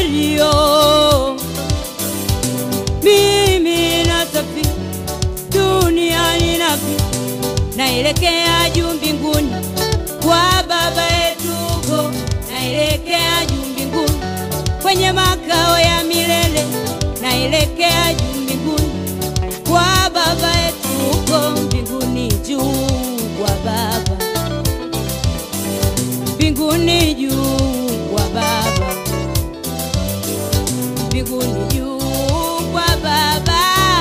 safario, mimi nasafiri duniani napi, naelekea juu mbinguni kwa Baba yetu huko, naelekea juu mbinguni kwenye makao ya milele, naelekea juu mbinguni kwa Baba yetu huko mbinguni juu kwa Baba, mbinguni juu kwa Baba, mbinguni juu kwa Baba.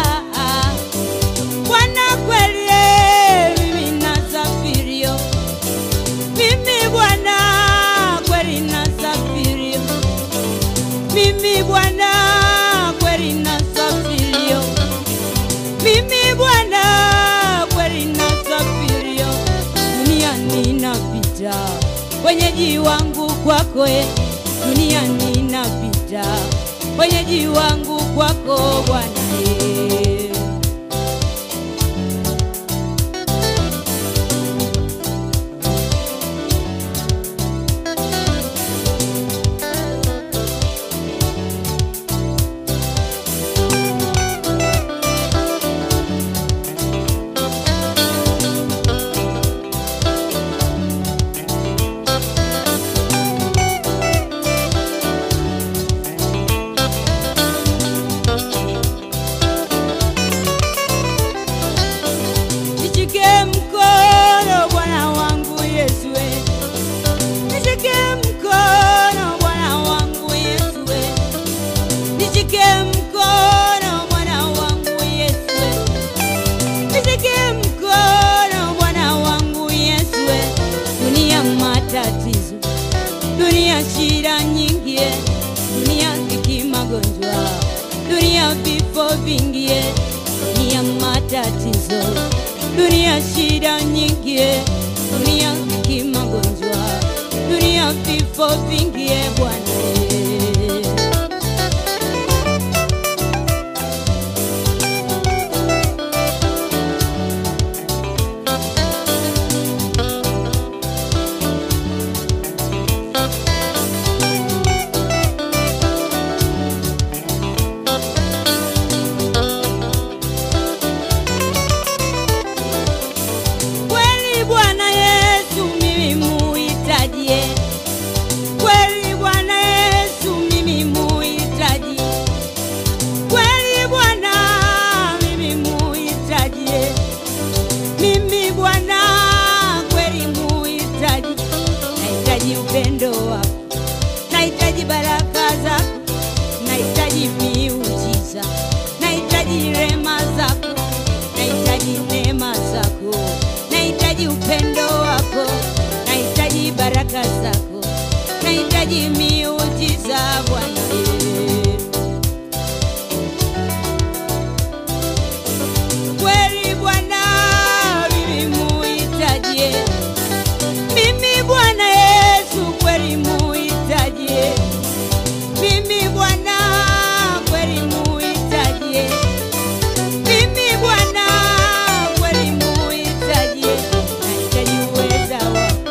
Bwana kweli, mimi nasafirio, mimi Bwana kweli nasafirio, mimi Bwana kweli nasafirio, mimi Bwana kweli nasafirio, duniani napita, wenyeji wangu kwako, e, duniani napita, wenyeji wangu kwako Bwana e. Nishike mkono Bwana wangu Yesu, we. nishike mkono Bwana wangu Yesu, we. nishike mkono Bwana wangu Yesu, we. nishike mkono Bwana wangu Yesu, we. dunia matatizo, dunia shida nyingi, eh. dunia dhiki, magonjwa, dunia vifo vingi, eh. dunia matatizo, dunia shida nyingi, eh. dunia dhiki, magonjwa, dunia vifo vingi, eh, Bwana eh. Kweli Bwana Yesu mimi muhitaji, eh. kweli Bwana Yesu mimi muhitaji, kweli Bwana mimi muhitaji, eh. mimi Bwana kweli muhitaji, nahitaji upendo wako, nahitaji baraka zako, nahitaji miujiza, nahitaji rema zako, nahitaji neema zako, nahitaji upendo wako, nahitaji baraka zako, nahitaji miujiza Bwana. eh. Kweli Bwana mimi muhitaji, eh. mimi Bwana Yesu kweli muhitaji, eh. mimi Bwana kweli muhitaji, eh. mimi Bwana kweli muhitaji, eh. nahitaji uweza wako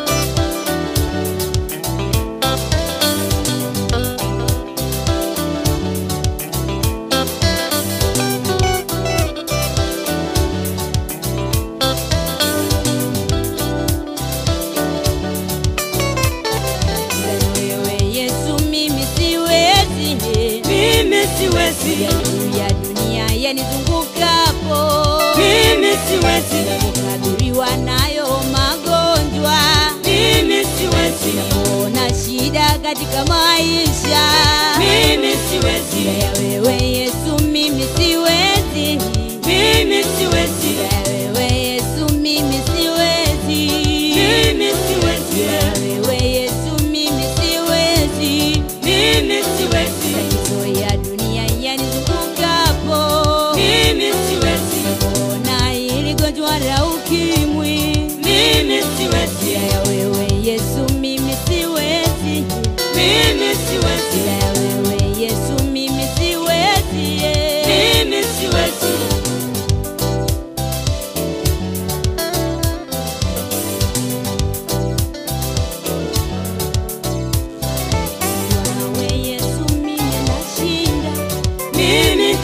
wewe Yesu, mimi siwezi, Mimi siwezi, ya dunia yanizungukapo, mimi siwezi, kukadhuriwa nayo magonjwa, mimi siwezi, ona shida katika maisha mimi siwezi, ya wewe Yesu, mimi siwezi, mimi siwezi, ya wewe Yesu, mimi siwezi, mimi siwezi, ya wewe Yesu, mimi siwezi mimi siwezi, Matatizo ya dunia yanizungukapo, mimi siwezi, ona hili gonjwa la ukimwi, mimi siwezi, ya wewe Yesu, mimi siwezi, mimi siwezi, ya wewe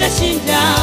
nitashinda